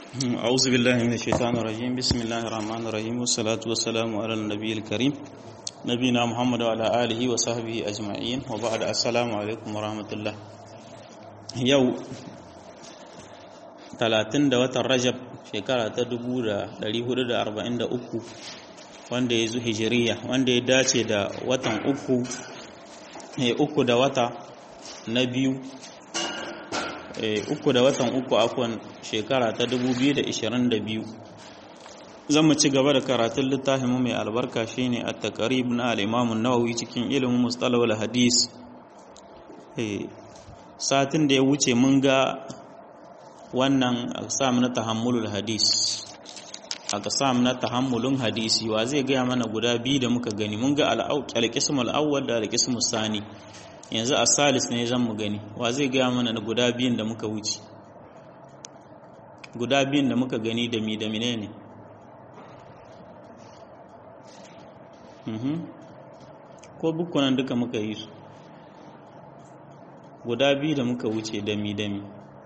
أعوذ بالله من الشيطان الرجيم بسم الله الرحمن الرحيم والصلاة والسلام على النبي الكريم نبينا محمد وعلى آله وصحبه أجمعين وبعد السلام عليكم ورحمة الله يو 30 da watan Rajab shekara ta 1443 wanda ya zo hijiriya wanda ya dace da watan uku uku da wata na biyu uku da watan uku afon shekara ta 2022 zan mu ci gaba da karatun littafin mai albarka shine at-taqrib na al-Imam an-Nawawi cikin ilimin mustalah wal hadis satin da ya wuce mun ga wannan aqsam na tahammulul hadis aqsam na tahammulun hadisi wa zai gaya mana guda biyu da muka gani mun ga al-qism al-awwal da al-qism sani yanzu a salis ne zan mu gani wa zai gaya mana da guda biyun da muka wuce guda biyun da muka gani da mi da mine ne ko bukunan duka muka yi su guda biyu da muka wuce da mi da mi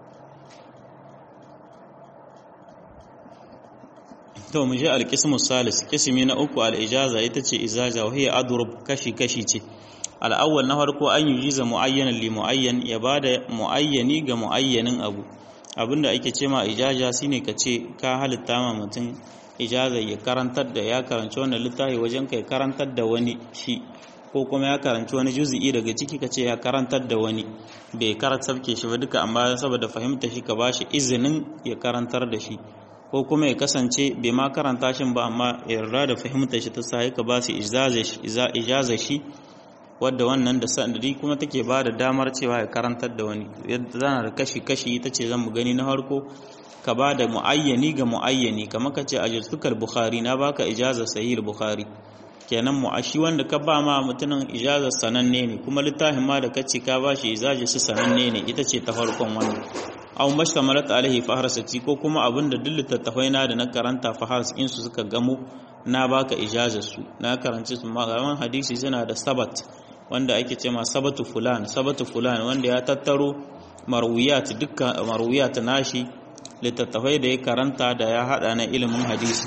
to mu je alƙismu salis kismi na uku al'ijaza ita ce izaja wahiyar adurub kashi-kashi ce al'awwal na farko an yi jiza mu'ayyanan li mu'ayyan ya ba da mu'ayyani ga mu'ayyanin abu abinda ake ce ma ijaja shine ka ce ka halitta ma mutum ijaza ya karantar da ya karanci wannan littafi wajen kai karantar da wani shi ko kuma ya karanci wani juzi'i daga ciki ka ce ya karantar da wani bai karantar ke shi ba duka amma saboda fahimta shi ka bashi izinin ya karantar da shi ko kuma ya kasance bai ma karanta shi ba amma yarda da fahimta shi ta sa ka ba su ijaza shi wadda wannan da sanadi kuma take ba da damar cewa ya karantar da wani yadda zana da kashi-kashi ita ce zan mu gani na harko ka ba da mu'ayyani ga mu'ayyani kamar ka ce a jirtukar bukhari na baka ijazar sahih bukhari kenan mu'ashi wanda ka ba ma mutumin ijazar sananne ne kuma littafin ma da ka ce ka ba shi ijazar su sananne ne ita ce ta farkon wannan aw mashtamalat alaihi faharsati ko kuma abinda duk littattafai na da na karanta fahars su suka gamo na baka ijazar su na karanci su malaman hadisi suna da sabat wanda ake ce ma sabatu fulan sabatu fulan wanda ya tattaro marwiyat dukkan marwiyat nashi littattafai da ya karanta da ya hada na ilimin hadisi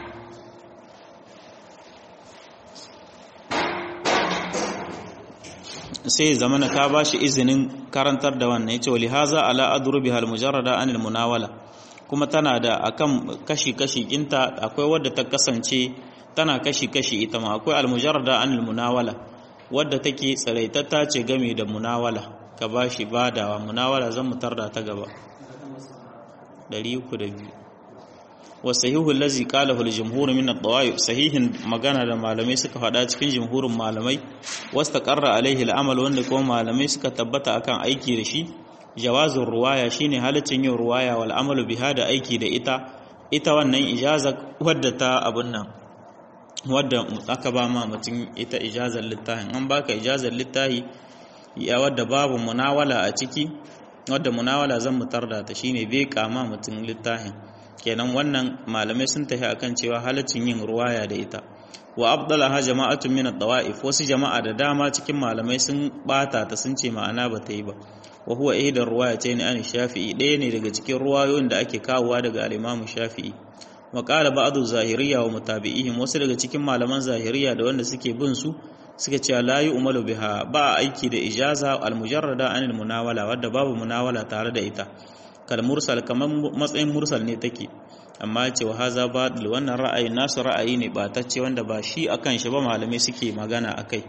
sai zamana ka bashi izinin karantar da wannan yace wali haza ala adrubi hal mujarrada anil munawala kuma tana da akan kashi kashi kinta akwai wadda ta kasance tana kashi kashi ita ma akwai al mujarrada anil munawala wadda take tsaraitata ce game da munawala ka ba shi badawa munawala zan mutar da ta gaba 302 wasahihu allazi qalahu al-jumhur min ad-dawa'i sahihin magana da malamai suka faɗa cikin jumhurin malamai wastaqarra alaihi al-amal wanda kuma malamai suka tabbata akan aiki da shi jawazur ruwaya shine halaccin yin ruwaya wal amalu biha da aiki da ita ita wannan ijaza wadda ta abun nan wadda aka ba ma mutum ita ijazar littafin an baka ijazar littafi ya wadda babu munawala a ciki wadda munawala zan mutar da ta shine bai kama mutum littafin kenan wannan malamai sun tafi akan cewa halaccin yin ruwaya da ita wa abdalaha jama'atun min ad-dawa'if wasu jama'a da dama cikin malamai sun bata ta sun ce ma'ana ba ta yi ba wa huwa ihdar ruwayatayn an shafi'i ɗaya ne daga cikin ruwayoyin da ake kawowa daga al-imam shafi'i wa qala ba'du zahiriyya wa mutabi'ihim wasu daga cikin malaman zahiriya da wanda suke bin su suka ce la yu'malu biha ba aiki da ijaza al-mujarrada anil munawala wadda babu munawala tare da ita kal mursal kaman matsayin mursal ne take amma ce wa haza badil wannan ra'ayi nasu ra'ayi ne batacce wanda ba shi akan shi ba malamai suke magana akai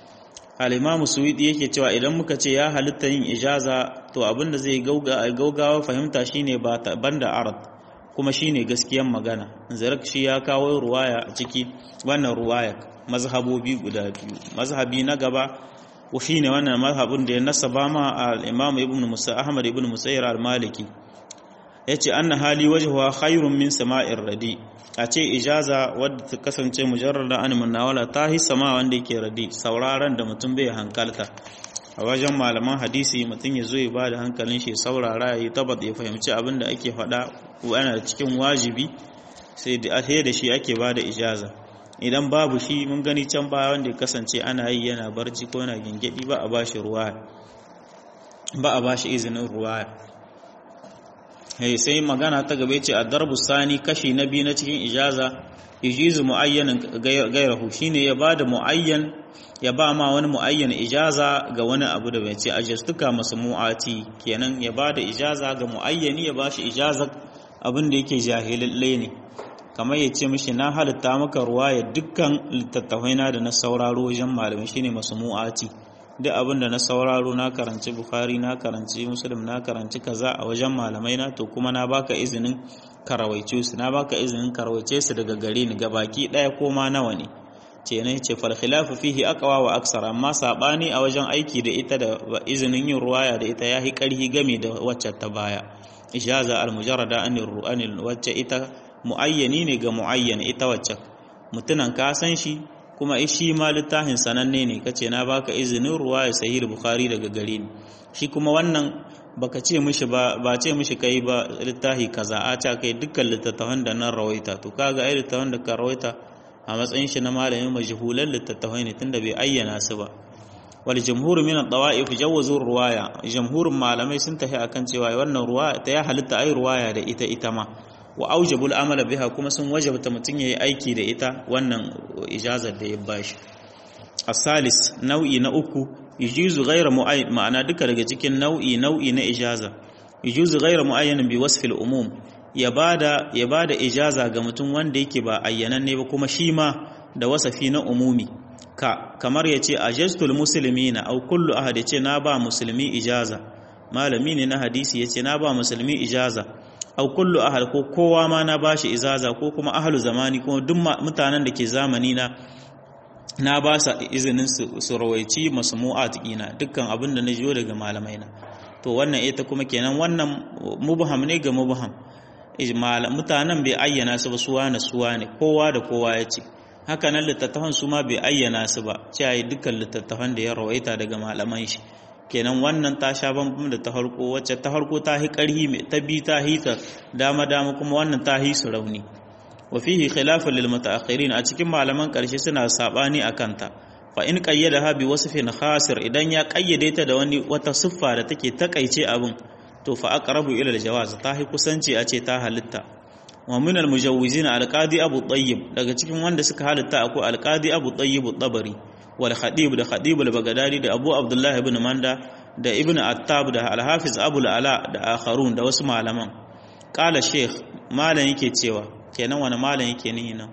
al-imam suwidi yake cewa idan muka ce ya halitta yin ijaza to abinda zai gaugawa fahimta shine ba banda arad kuma shine gaskiyan magana zarak shi ya kawo ruwaya a ciki wannan ruwaya mazhabobi guda biyu mazhabi na gaba shine wannan mazhabin da ya nasaba ma al-imam ibn musa ahmad ibn musayyir al-maliki yace anna hali wajhuha khairun min sama'ir radi a ce ijaza wadda ta kasance mujarrada an munawala ta hi sama wanda yake radi sauraron da mutum bai hankalta a wajen malaman hadisi mutum ya zo ya ba da hankalin shi saurara ya yi tabat ya fahimci abin da ake faɗa yana cikin wajibi sai da da shi ake ba da ijaza idan babu shi mun gani can baya wanda ya kasance ana yi yana barci ko yana gingedi ba a bashi ruwa ba a bashi izinin ruwa hey sai magana ta gabe ce ad-darbu sani kashi na biyu na cikin ijaza ijizu muayyanin gairahu shine ya bada muayyan ya ba ma wani muayyan ijaza ga wani abu da bai ce ajastuka masmu'ati kenan ya bada ijaza ga muayyani ya bashi ijaza abin da yake jahilalle ne kamar ya ce mishi na halitta maka ruwa ya dukkan littattafai na da na sauraro wajen malamai shine masmu'ati duk abin da na sauraro na karanci bukhari na karanci muslim na karanci kaza a wajen malamai na to kuma na baka izinin karawaice su na baka izinin karawaice su daga gare ni gabaki daya ko ma nawa ne ce ne ce fal khilafu fihi aqwa wa aksara amma sabani a wajen aiki da ita da izinin yin ruwaya da ita yahi karhi game da wacce ta baya ijaza al mujarrada anir ru'anil wacce ita muayyani ne ga muayyan ita wacce mutunan ka san shi kuma shi ma littafin sananne ne kace na baka izinin ruwaya sahih bukhari daga gare ni shi kuma wannan baka ce mishi ba ba ce mishi kai ba littafi kaza a ta kai dukkan littattafan da nan rawaita to kaga ai littattafan da ka rawaita a matsayin shi na malamin majhulan littattafai ne tunda bai ayyana su ba wal jumhur min ad-dawa'if jawazu ruwaya jumhurin malamai sun tafi akan cewa wannan ruwaya ta ya halitta ai ruwaya da ita ita ma wa aujabul amala biha kuma sun wajabta mutun yayi aiki da ita wannan ijazar da ya bashi asalis nau'i na uku yujuzu ghayra muayyan ma'ana duka daga cikin nau'i nau'i na ijaza yujuzu ghayra muayyan bi wasfil umum ya bada ya bada ijaza ga mutum wanda yake ba ayyananne ba kuma shi ma da wasafi na umumi ka kamar yace ajastul muslimina aw kullu ahad yace na ba musulmi ijaza malami ne na hadisi yace na ba musulmi ijaza aw kullu ahad ko kowa ma na bashi ijaza ko kuma ahlu zamani kuma duk mutanen da ke zamani na na ba sa izinin su rawaici masmu'at ina dukkan abin da na jiyo daga malamai na to wannan ita kuma kenan wannan mubham ne ga mubham mutanen bai ayyana su ba suwa na suwa ne kowa da kowa ya ce haka nan littattafan su ma bai ayyana su ba cewa dukkan littattafan da ya rawaita daga malaman shi kenan wannan ta sha bambam da ta harko wacce ta harko ta hi karhi ta bi ta hi ta dama dama kuma wannan ta hi su rauni wa fihi khilafun lil mutaakhirin a cikin malaman karshe suna sabani akan ta fa in qayyadaha bi wasfin khasir idan ya kayyade ta da wani wata siffa da take takaice abin to fa aqrabu ila al jawaz ta hi kusanci a ce ta halitta wa min al mujawwizin al qadi abu tayyib daga cikin wanda suka halitta akwai al qadi abu tayyib tabari wal khadib da khadib al bagdadi da abu abdullah ibn manda da ibn attab da al hafiz abu al ala da akharun da wasu malaman qala sheikh malan yake cewa kenan wani malam yake nihi nan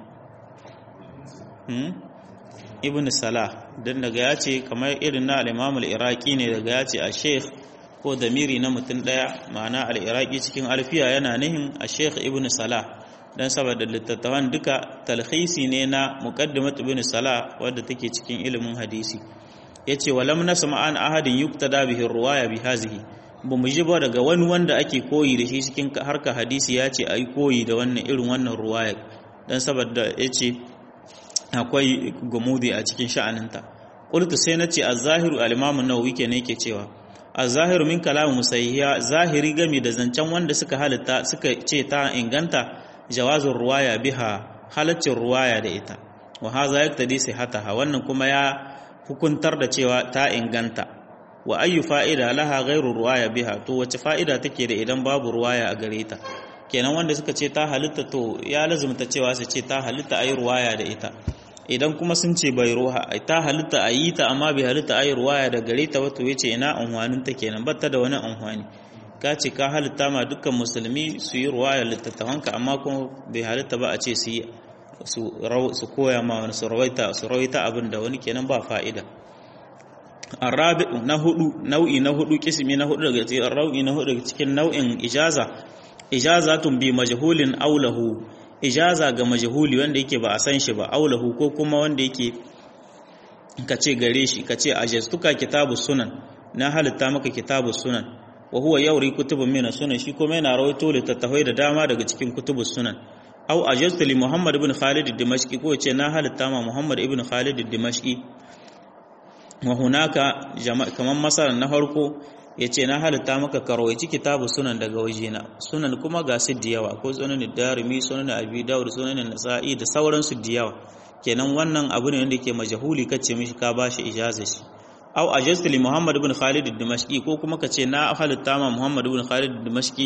ibn salah don daga ya ce kamar irin na al'imam al'iraki ne daga ya ce a sheikh ko damiri na mutum ɗaya ma'ana al'iraki cikin alfiya yana nihin a sheikh ibn salah don saboda littattafan duka talhisi ne na muqaddimat ibn salah wadda take cikin ilimin hadisi ya ce walam na sama'an ahadin yuktada bihi ruwaya bi hazihi ba mu ji ba daga wani wanda ake koyi da shi cikin harka hadisi ya ce a yi koyi da wannan irin wannan ruwayar don saboda ya ce akwai gumudi a cikin sha'aninta ƙultu sai na ce a zahiru alimamun nawawi ke ne ke cewa a zahiru min kalamu musayyiya zahiri game da zancen wanda suka halitta suka ce ta inganta jawazin ruwaya biha halaccin ruwaya da ita wa haza yaktadi sihataha wannan kuma ya hukuntar da cewa ta inganta wa ayyu fa'ida laha ghairu ruwaya biha to wace fa'ida take da idan babu ruwaya a gare ta kenan wanda suka ce ta halitta to ya lazumta cewa su ce ta halitta ayi ruwaya da ita idan kuma sun ce bai ruha ta halitta ayi ta amma bai halitta ayi ruwaya da gare ta wato yace ina unhwanin ta kenan batta da wani unhwani ka ce ka halitta ma dukkan musulmi su yi ruwaya littattafanka amma kuma bai halitta ba a ce su yi su koya ma wani su rawaita su rawaita abin da wani kenan ba fa'ida arabi na hudu nau'i na hudu kismi na hudu daga cikin nau'i na hudu daga cikin nau'in ijaza ijazatun bi majhulin aulahu ijaza ga majhuli wanda yake ba a san shi ba aulahu ko kuma wanda yake kace gare shi kace ajastuka kitabu sunan na halitta maka kitabu sunan wa huwa yawri kutubun min sunan shi kuma yana rawaito littattafai da dama daga cikin kutubus sunan au ajaztu li muhammad ibn khalid ad-dimashqi ko ce na halitta ma muhammad ibn khalid ad-dimashqi wa hunaka kaman masalan na farko yace na halitta maka karwaci kitabu sunan daga wajena sunan kuma ga su da yawa ko sunan darimi sunan abi dawud sunan nasa'i da sauran su da yawa kenan wannan abu ne wanda yake majhuli kace mishi ka bashi ijaza shi aw ajaztu li muhammad ibn khalid ad-dimashqi ko kuma kace na halitta ma muhammad ibn khalid ad-dimashqi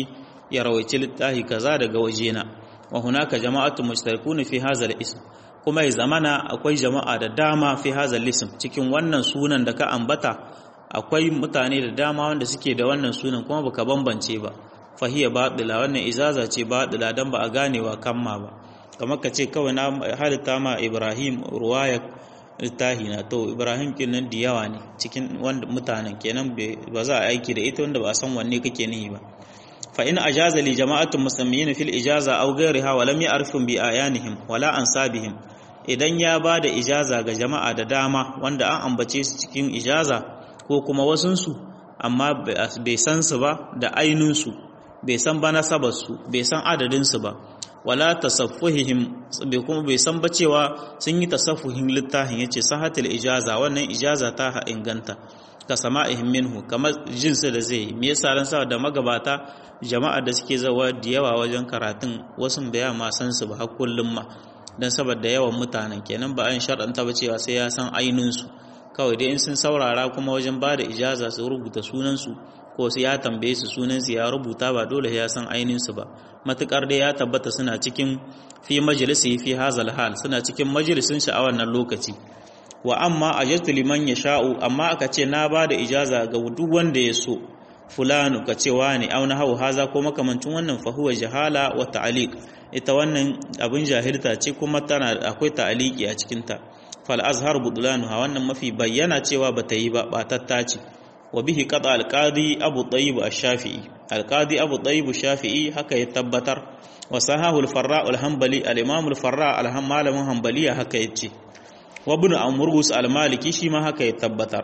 ya rawaici littafi kaza daga wajena wa hunaka jama'atu mushtarikuna fi hadha ism kuma ya zamana akwai jama'a da dama fi hadha ism cikin wannan sunan da ka ambata akwai mutane da dama wanda suke da wannan sunan kuma baka bambance ba fahiya batila wannan izaza ce batila dan ba a ganewa kamma ba kamar ka ce kawai na halitta ma Ibrahim ruwaya littahi na to Ibrahim kin nan da yawa ne cikin wanda mutanen kenan ba za a aiki da ita wanda ba a san wanne kake nihi ba fa in ajaza li jama'atun muslimin fil ijaza aw ghayriha wa lam ya'rifum bi ayanihim wala ansabihim idan ya ba da ijaza ga jama'a da dama wanda an ambace su cikin ijaza ko kuma wasunsu amma bai san su ba da ainunsu bai san ba nasabarsu bai san adadinsu ba wala tasaffuhihim bai kuma bai san ba cewa sun yi tasaffuhin littafin yace sahatul ijaza wannan ijaza ta inganta ka sama'ihim minhu kamar jinsu da zai me yasa ran sa da magabata jama'a da suke zawa da yawa wajen karatun wasu bai ma san su ba har kullum ma dan saboda yawan mutanen kenan ba an shar'anta ba cewa sai ya san ainin su kawai dai in sun saurara kuma wajen ba da ijaza su rubuta sunan su ko su ya tambaye su sunan su ya rubuta ba dole ya san ainin su ba matukar dai ya tabbata suna cikin fi majalisi fi hazal hal suna cikin majalisin shi a wannan lokaci wa amma ajaztu liman yasha'u amma aka ce na ba da ijaza ga duk wanda ya so fulanu ka ce wani auna hau haza ko makamancin wannan fa huwa jahala wa ta'liq ita wannan abin jahilta ce kuma tana akwai ta'liqi a cikin ta fal azhar budlanu ha wannan mafi bayyana cewa bata yi ba batatta ce wa bihi qada al-qadi abu tayyib ash-shafi'i al-qadi abu tayyib ash-shafi'i haka ya tabbatar wa sahahu al-farra al-hanbali al-imam al-farra al-malamin hanbaliya haka yace wa ibn amrus al-maliki shi ma haka ya tabbatar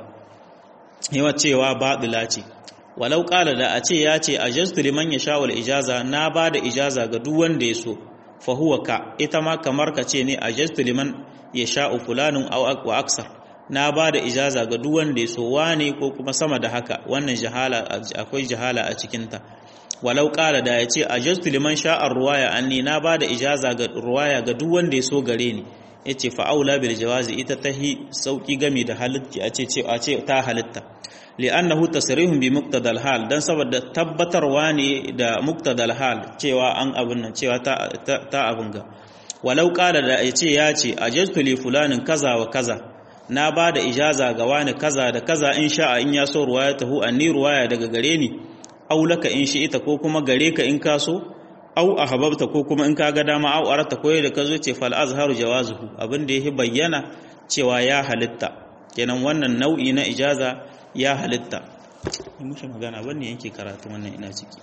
yawa cewa badila ce walau qala da a ce ya ce ajastu liman yasha wal ijaza na bada ijaza ga duk wanda ya so fa huwa ka ita ma kamar ka ce ne ajastu liman yasha fulanun aw wa aksar na bada ijaza ga duk wanda ya so wane ko kuma sama da haka wannan jahala akwai jahala a cikin ta walau qala da ya ce ajastu liman sha'a ruwaya anni na bada ijaza ga ruwaya ga duk wanda ya so gare ni yace fa aula bil jawazi ita tahi sauki game da halitta a ce a ce ta halitta li'annahu tasrihun bi muqtadal hal dan saboda tabbatarwa ne da muqtadal hal cewa an abun nan cewa ta ta abun ga walau qala da yace ya ce ajaztu li fulanin kaza wa kaza na ba da ijaza ga wani kaza da kaza in sha'a in ya so ruwayatahu anni ruwaya daga gare ni aulaka in shi ita ko kuma gare ka in ka so au ahbabta ko kuma in ka ga dama au arata ko da ka zo ce fal azharu jawazuhu abin da yake bayyana cewa ya halitta kenan wannan nau'i na ijaza ya halitta in mushi magana wanne yake karatu wannan ina ciki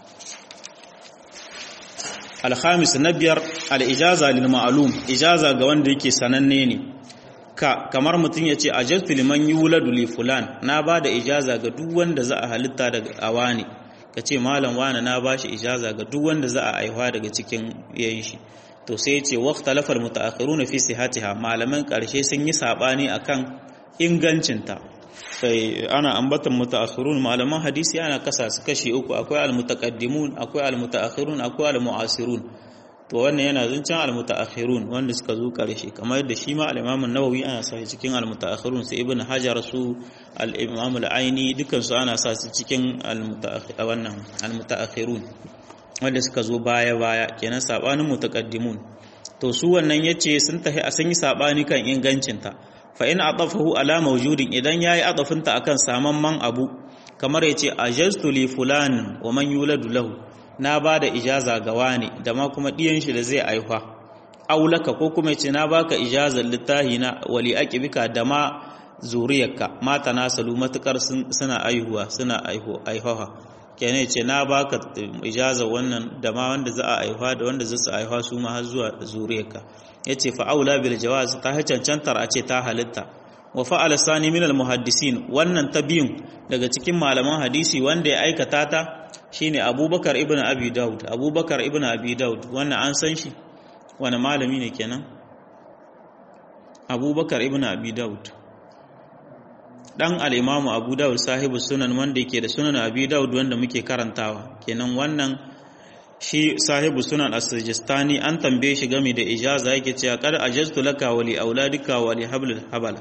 alhamis na biyar al-ijaza lil ma'lum ijaza ga wanda yake sananne ne ka kamar mutum ya ce ajaztu liman yuladu li fulan na ba da ijaza ga duk wanda za a halitta daga awani ka ce malam wani na ba shi ijaza ga duk wanda za a aihuwa daga cikin yayin shi to sai ya ce waqta lafal mutaakhiruna fi sihatiha malaman karshe sun yi sabani akan ingancinta sai ana ambatan mutaakhirun malaman hadisi ana kasa su kashi uku akwai almutaqaddimun akwai almutaakhirun akwai almuasirun to wannan yana zancen almutaakhirun wanda suka zo karshe kamar yadda shi ma al-Imam an-Nawawi ana sa cikin almutaakhirun sai Ibn Hajar su al-Imam al-Aini dukkan su ana sa su cikin wannan almutaakhirun wanda suka zo baya baya kenan sabanin mutaqaddimun to su wannan yace sun tahi a sanyi sabani kan ingancinta fa in adafahu ala mawjudin idan yayi adafinta akan samamman abu kamar yace ajaztu li fulan wa man yuladu lahu na bada ijaza ga wani da ma kuma diyan shi da zai aifa aulaka ko kuma yace na baka ijazar littahi na wali aqibika da ma zuriyarka mata nasalu matukar suna aihuwa suna aihuwa kenan yace na baka ijaza wannan da ma wanda za a aihuwa da wanda za su aihuwa su ma har zuwa zuriyarka yace fa aula bil jawaz ta cancantar a ce ta halitta wa fa'ala sani min al muhaddisin wannan ta biyun daga cikin malaman hadisi wanda ya aikata ta shine Abubakar ibn Abi Dawud Abubakar ibn Abi Dawud wannan an san shi wani malami ne kenan Abubakar ibn Abi Dawud dan al-Imam Abu Dawud sahibu sunan wanda yake da sunan Abi Dawud wanda muke karantawa kenan wannan shi sahibu sunan as-Sijistani an tambaye shi game da ijaza yake cewa qad ajaztu laka wa li auladika wa li hablil habala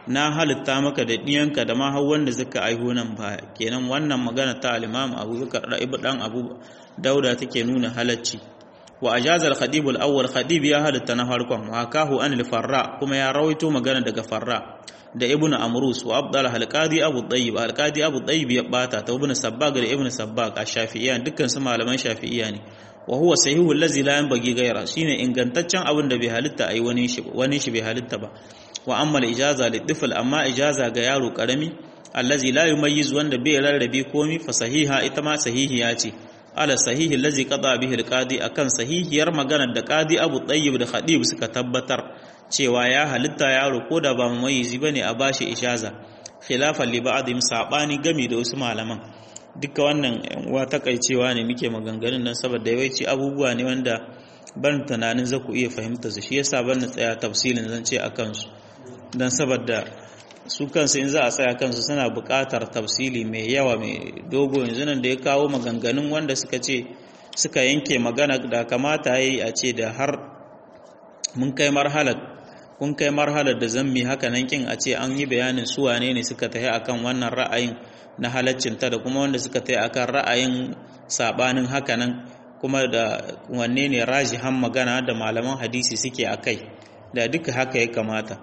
na halitta maka da ɗiyanka da ma har wanda zaka aiho nan baya kenan wannan magana ta al-imam abubakar da ibu dan abu dauda take nuna halacci wa ajazal khadib al-awwal khadib ya halitta na farkon wa kahu an al-farra kuma ya rawaito magana daga farra da ibn amrus wa abdal al-qadi abu tayyib al-qadi abu tayyib ya bata ta ibn sabbag da ibn sabbag ash-shafi'iyya dukkan su malaman shafi'iyya ne wa huwa sahihu allazi la yanbaghi ghayra shine ingantaccen abin da bai halitta ai wani shi wani shi bai halitta ba wa amma al-ijaza lidifl amma ijaza ga yaro karami allazi la yumayyiz wanda bai rarrabe komi fa sahiha ita ma sahihiya ce ala sahihi allazi qada bihi al-qadi akan sahihiyar maganar da qadi Abu Tayyib da Khadib suka tabbatar cewa ya halitta yaro ko da ba mumayyizi bane a bashi ijaza khilafan li ba'dhim sabani gami da wasu malaman duka wannan wa takaicewa ne muke maganganun nan saboda yawanci abubuwa ne wanda ban tunanin za ku iya fahimta su shi yasa ban na tsaya tafsilin zan ce a kansu don saboda su kansu in za a tsaya kansu suna buƙatar tafsili mai yawa mai dogo yanzu nan da ya kawo maganganun wanda suka ce suka yanke magana da kamata yi a ce da har mun kai marhalar kun kai marhalar da zammi haka nan kin a ce an yi bayanin su wane ne suka tafi akan wannan ra'ayin na halaccinta da kuma wanda suka tafi akan ra'ayin sabanin haka nan kuma da wanne ne rajihan magana da malaman hadisi suke akai da duka haka ya kamata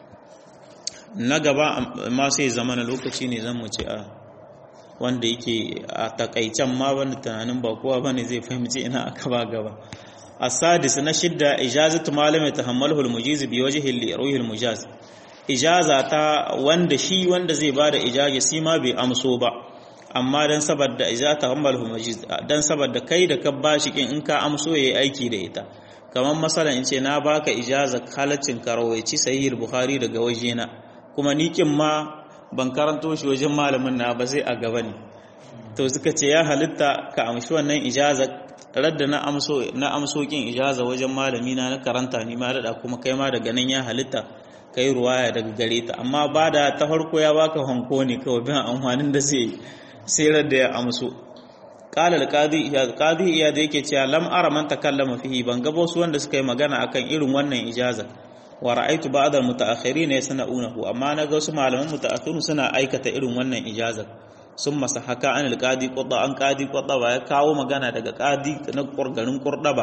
na gaba ma sai zama na lokaci ne zan mu ce a wanda yake a takaicen ma wanda tunanin ba kowa bane zai fahimci ina aka ba gaba asadis na shidda ijazatu malami tahammaluhu almujiz bi wajhi liruhi almujaz ijaza ta wanda shi wanda zai bada ijaza shi ma bai amso ba amma dan saboda ijazatu tahammaluhu almujiz dan saboda kai da ka bashi kin in ka amso yayi aiki da ita kamar masalan in ce na baka ijaza halaccin karawaici sahih bukhari daga wajena kuma ni kin ma ban karanto shi wajen malamin na ba sai a gaba ne to suka ce ya halitta ka amshi wannan ijaza radda na amso na amso kin ijaza wajen malami na na karanta ni ma da kuma kai ma daga nan ya halitta kai ruwaya daga gare ta amma ba da ta farko ya baka hanko ne kawai bin amfanin da zai sai radda ya amso qala al-qadi ya qadi iya da yake cewa lam ara man takallama fihi ban ga wasu wanda suka yi magana akan irin wannan ijaza wa ra'aytu ba'd al-mutaakhirin yasna'unahu amma naga wasu malaman mutaakhirun suna aikata irin wannan ijazar sun masa haka an alƙadi ƙwadda an ƙadi ƙwadda ba ya kawo magana daga ƙadi na garin ƙurdaba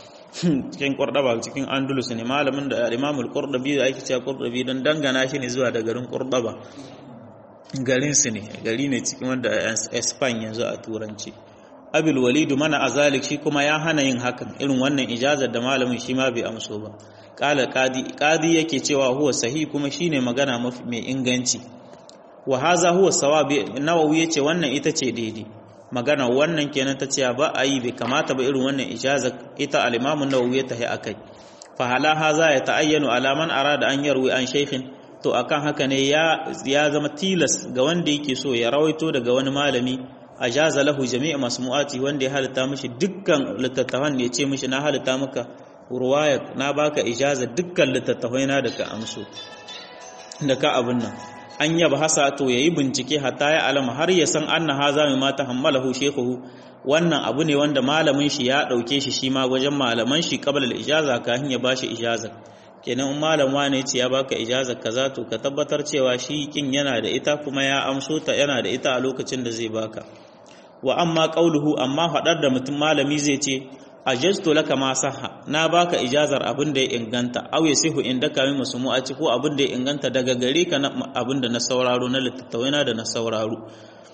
cikin ƙurdaba cikin andalus ne malamin da imamul ƙurdabi da ake cewa ƙurdabi don dangana shi ne zuwa da garin ƙurdaba garinsu ne gari ne cikin wanda espan yanzu a turanci abil walidu mana azalik shi kuma ya hana yin hakan irin wannan ijazar da malamin shi ma bai amso ba ƙala ƙadi yake cewa huwa sahi kuma shine magana mafi mai inganci wa haza huwa sawabi nawawi yace wannan ita ce daidai magana wannan kenan ta ce ba a yi bai kamata ba irin wannan ijaza ita al-imam an-nawawi ya tahi akai fa hala haza ya ta'ayyanu ala man arada an yarwi an shaykhin to akan haka ne ya ya zama tilas ga wanda yake so ya rawaito daga wani malami ajaza lahu jami'a masmu'ati wanda ya halitta mishi dukkan littattafan ne ya ce mishi na halitta maka ruwaya na baka ijaza dukkan littattafai na da ka amso da ka abin nan an yaba hasa to yayi bincike hatta ya alama har ya san anna haza mai mata hammalahu shekuhu wannan abu ne wanda malamin shi ya dauke shi shi ma wajen malaman shi qabla al-ijaza kafin ya bashi ijaza kenan in malam wane ce ya baka ijaza kaza to ka tabbatar cewa shi kin yana da ita kuma ya amso ta yana da ita a lokacin da zai baka wa amma qauluhu amma fadar da mutum malami zai ce ajaztu laka ma sahha na baka ijazar abin da ya inganta aw yasihu indaka min masmu'ati ko abin da ya inganta daga gare ka abin da na sauraro na littattafai na da na sauraro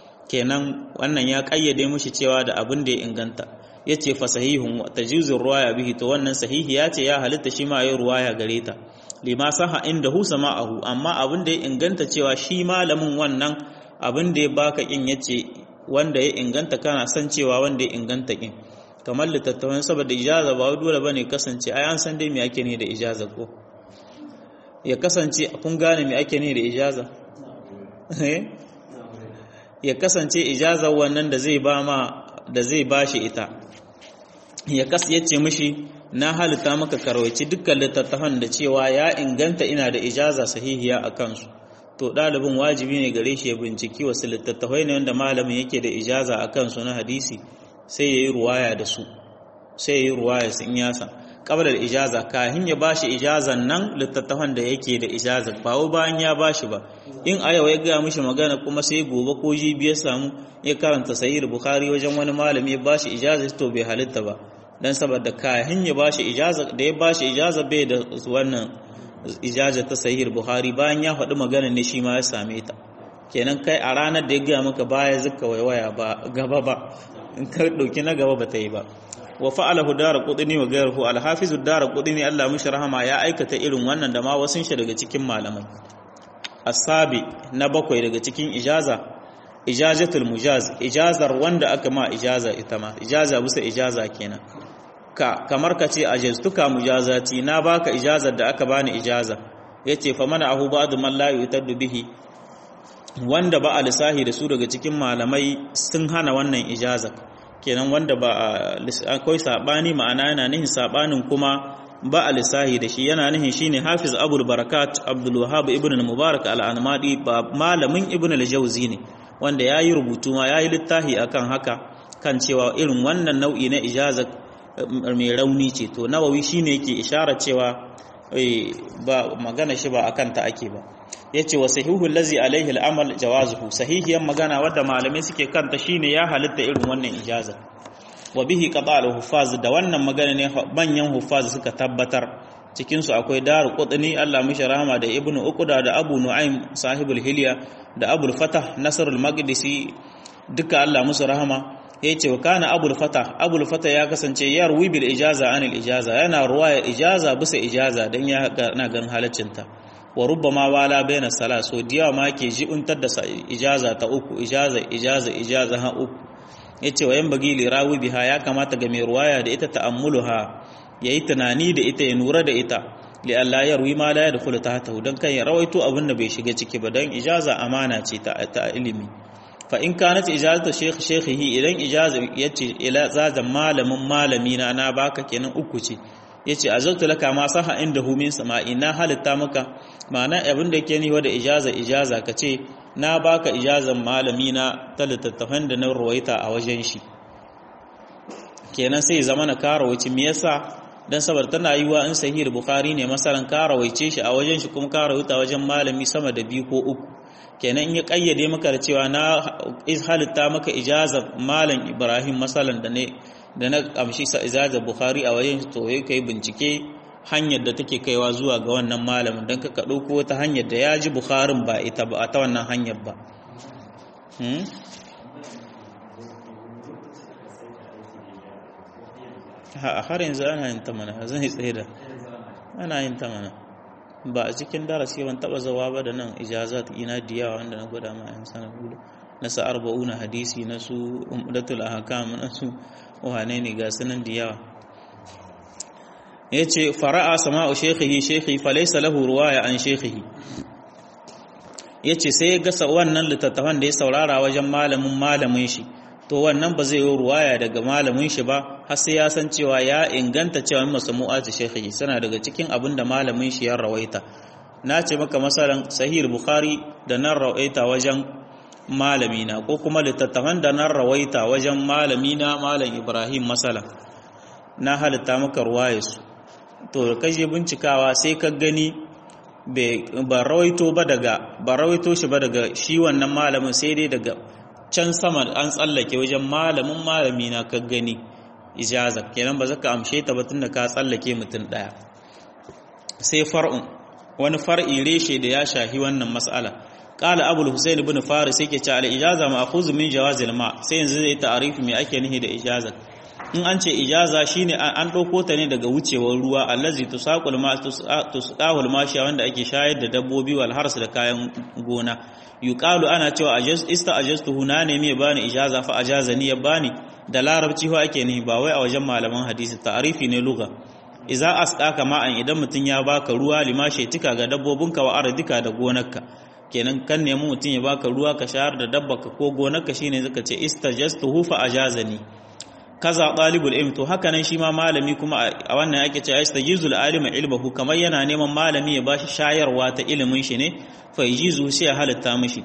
kenan wannan ya kayyade mushi cewa da abin da ya inganta yace fa sahihun wa tajizur ruwaya bihi to wannan sahihi ya ce ya halitta shi ma yayi ruwaya gare ta lima saha indahu sama'ahu amma abin da ya inganta cewa shi malamin wannan abin da ya baka kin yace wanda ya inganta kana san cewa wanda ya inganta kin kamar littattafan saboda ijaza ba dole ba ne kasance ai an san dai me ake ne da ijaza ko ya kasance kun gane me ake ne da ijaza ya kasance ijaza wannan da zai ba ma da zai bashi ita ya kas yace mishi na halitta maka karwaci dukkan littattafan da cewa ya inganta ina da ijaza sahihiya a kansu to ɗalibin wajibi ne gare shi ya binciki wasu littattafai ne wanda malamin yake da ijaza a kansu na hadisi sai ya yi ruwaya da su sai ya yi ruwaya su in yasa qabla ijaza kahin ya bashi ijazan nan littattafan da yake da ijaza ba wai bayan ya bashi ba in a yau ya ga mishi magana kuma sai gobe ko jibi ya samu ya karanta sahih bukhari wajen wani malami ya bashi ijaza to bai halitta ba dan saboda kahin ya bashi ijaza da ya bashi ijaza bai da wannan ijaza ta sahih bukhari bayan ya faɗi magana ne shi ma ya same ta kenan kai a ranar da ya gaya maka baya zuka waiwaya ba gaba ba in ka dauki na gaba ba ta yi ba wa fa'alahu daraqutni wa ghayruhu al-hafiz ad-daraqutni Allah mishi rahama ya aikata irin wannan da ma wasun shi daga cikin malamai asabi na bakwai daga cikin ijaza ijazatul mujaz ijazar wanda aka ma ijaza ita ma ijaza bisa ijaza kenan ka kamar ka ce ajaztuka mujazati na baka ijazar da aka bani ijaza yace fa mana ahu ba'd man la yutaddu bihi wanda ba a lissahi da su daga cikin malamai sun hana wannan ijaza kenan wanda ba akwai sabani ma'ana yana nihin sabanin kuma ba a lissahi da shi yana nihin shine hafiz abul barakat abdul wahab ibn al-mubarak al-anmadi ba malamin ibn al-jawzi ne wanda yayi rubutu ma yayi littafi akan haka kan cewa irin wannan nau'i na ijaza mai rauni ce to nawawi shine yake isharar cewa ba magana shi ba akan ta ake ba yace wa sahihu allazi alaihi al-amal jawazuhu sahihiyan magana wadda malamai suke kanta shine ya halitta irin wannan ijaza wa bihi qada al-huffaz da wannan magana ne manyan huffaz suka tabbatar cikin su akwai daru qutni Allah mishi rahama da ibnu uqda da abu nu'aym sahibul hilya da abul fatah nasr al-maqdisi duka Allah musu rahama yace wa kana abul fatah abul fatah ya kasance yarwi bil ijaza anil ijaza yana ruwaya ijaza bisa ijaza dan ya na ganin halaccinta wa rubbama wala baina sala so diya ma ke ji'untar da ijaza ta uku ijaza ijaza ijaza ha uku yace wa yan bagi li rawi biha ya kamata ga mai ruwaya da ita ta'ammuluha yayi tunani da ita ya nura da ita li Allah ya ruwi ma la yadkhulu tahtahu dan kan ya rawaito abin da bai shiga ciki ba dan ijaza amana ce ta ta ilimi fa in kanat ijazatu shaykh shaykhihi idan ijaza yace ila zazan malamin malami na na baka kenan uku ce yace azaltu laka ma saha inda hu min sama'i na halitta maka ma'ana abin da yake niwa da ijaza ijaza kace na baka ijazan malami na ta littattafan da na ruwaita a wajen shi kenan sai zama na karawaci me yasa dan saboda tana yiwa in sahih bukhari ne masalan karawaice shi a wajen shi kuma karawuta wajen malami sama da biyu ko uku kenan in ya kayyade maka da cewa na halitta maka ijazar malam ibrahim masalan da ne da na amshi sa ijaza bukhari a wajen to ya kai bincike hanyar da take kaiwa zuwa ga wannan malamin don ka ɗauko wata hanyar da ya ji bukharin ba ita ba a ta wannan hanyar ba a har yanzu ana yin ta mana zan yi tsaye da ana yin ta mana ba a cikin darasi ban taba zawa ba da nan ijazat ina diyawa wanda na gwada ma yan sanar gudu na sa arba'una hadisi na su umdatul ahkam na su wane ne ga sanan da yawa yace fara'a sama'u shaykhihi shaykhi falaysa lahu ruwaya an shaykhihi yace sai ya gasa wannan littattafan da ya saurara wajen malamin malamin shi to wannan ba zai yi ruwaya daga malamin shi ba har sai ya san cewa ya inganta cewa masamu'ati shaykhihi sana daga cikin abin da malamin shi ya rawaita na ce maka masalan sahih bukhari da nan rawaita wajen malamina ko kuma littattafan da nan rawaita wajen malamina malam ibrahim masala na halitta maka ruwayarsu to da kaje bincikawa sai ka gani ba rawaito ba daga ba rawaito shi ba daga shi wannan malamin sai dai daga can sama an tsallake wajen malamin malamina ka gani ijaza kenan ba zaka amshe ta ba tunda ka tsallake mutum daya sai far'un wani far'i reshe da ya shahi wannan mas'ala qala abul husayn ibn faris yake cewa al ijaza ma'khuz min jawazil ma sai yanzu zai ta'arifi me ake nihi da ijaza in an ce ijaza shine an dauko ta ne daga wucewar ruwa allazi tusaqul ma tusqahul mashi wanda ake shayar da dabbobi wal hars da kayan gona yuqalu ana cewa ajaz ista ajaztu huna ne me bani ijaza fa ajazani ya bani da larabci ho ake nihi ba wai a wajen malaman hadisi ta'arifi ne lugha iza asqaka ma'an idan mutun ya baka ruwa limashe tika ga dabbobinka wa ardika da gonarka kenan kan nemi mutum ya baka ruwa ka shayar da dabbaka ko gonarka shine zaka ce istajastuhu fa ajazani kaza talibul ilm to haka nan shi ma malami kuma a wannan ake cewa istajizul alima ilmuhu kamar yana neman malami ya bashi shayarwa ta ilimin shi ne fa yajizu sai ya halatta mishi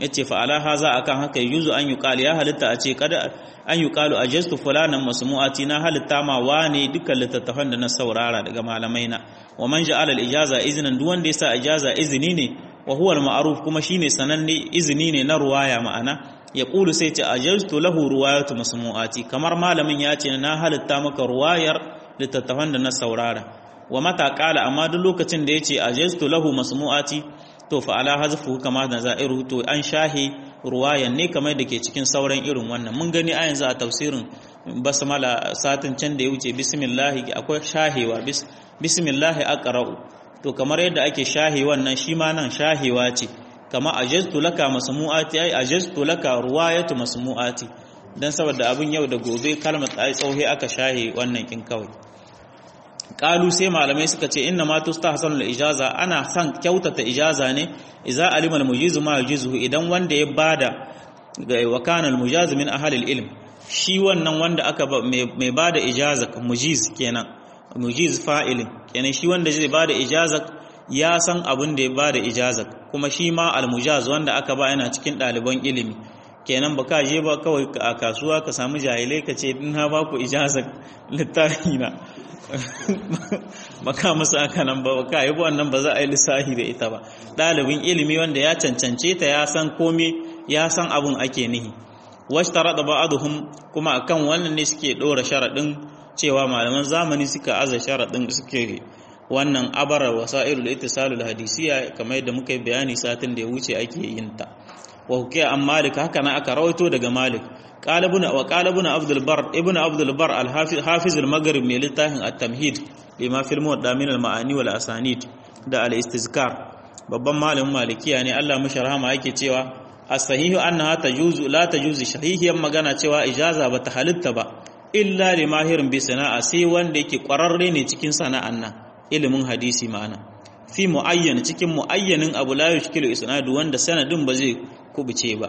yace fa ala haza akan haka yuzu an yuqal ya halitta a ce kada an yuqalu ajastu fulanan masmu'ati na halitta ma wane dukkan littattafan da na saurara daga malamai na wa man ja'ala al-ijaza iznan duk wanda yasa ijaza izini ne wa huwa al-ma'ruf kuma shine sananne izini ne na ruwaya ma'ana ya kulu sai ce ajastu lahu ruwayatu masmu'ati kamar malamin ya ce na halitta maka ruwayar littattafan da na saurara wa mata kala amma duk lokacin da yace ajastu lahu masmu'ati to fa ala hazfu kama da za'iru to an shahi ruwayan ne kamar da ke cikin sauran irin wannan mun gani a yanzu a tafsirin basmala satin can da ya wuce bismillah akwai shahewa bismillah aqra'u to kamar yadda ake shahe wannan shi ma nan shahewa ce kama ajaztu laka masmu'ati ai ajaztu laka ruwayatu masmu'ati dan saboda abin yau da gobe kalmar ai tsauhe aka shahe wannan kin kawai kalu sai malamai suka ce inna ma tustahsanu al-ijaza ana san kyautata ijaza ne idza alima al-mujizu ma yujizuhu idan wanda ya bada ga wa kana al-mujaz min ahli al-ilm shi wannan wanda aka mai bada ijaza mujiz kenan mujiz fa'ilin kenan shi wanda zai bada ijaza ya san abin da ya bada ijaza kuma shi ma al-mujaz wanda aka ba yana cikin ɗaliban ilimi kenan ba ka je ba kawai a kasuwa ka samu jahilai ka ce in ha ba ku ijaza littafi na ba ka musu aka nan ba ka yi wannan ba za a yi lissahi da ita ba ɗalibin ilimi wanda ya cancance ta ya san komi ya san abin ake nihi wasu tara da ba'aduhum kuma akan wannan ne suke ɗora sharaɗin cewa malaman zamani suka aza sharaɗin suke wannan abarar wasa'ilul ittisalul hadisiya kamar yadda muka yi bayani satin da ya wuce ake yin ta wa hukiya an malik haka na aka rawaito daga malik qalibuna wa qalibuna abdul bar ibnu abdul bar al hafiz al maghrib mai littafin at tamhid lima fil muwadda min al ma'ani wal asanid da al istizkar babban malamin malikiya ne Allah mashi rahama yake cewa as-sahihu annaha tajuzu la tajuzu shahihiyan magana cewa ijaza bata halitta ba illa li mahirin bi sana'a sai wanda yake kwararre ne cikin sana'an nan ilimin hadisi ma'ana fi muayyan cikin muayyanin abu la yushkilu isnadu wanda sanadin ba zai kubuce ba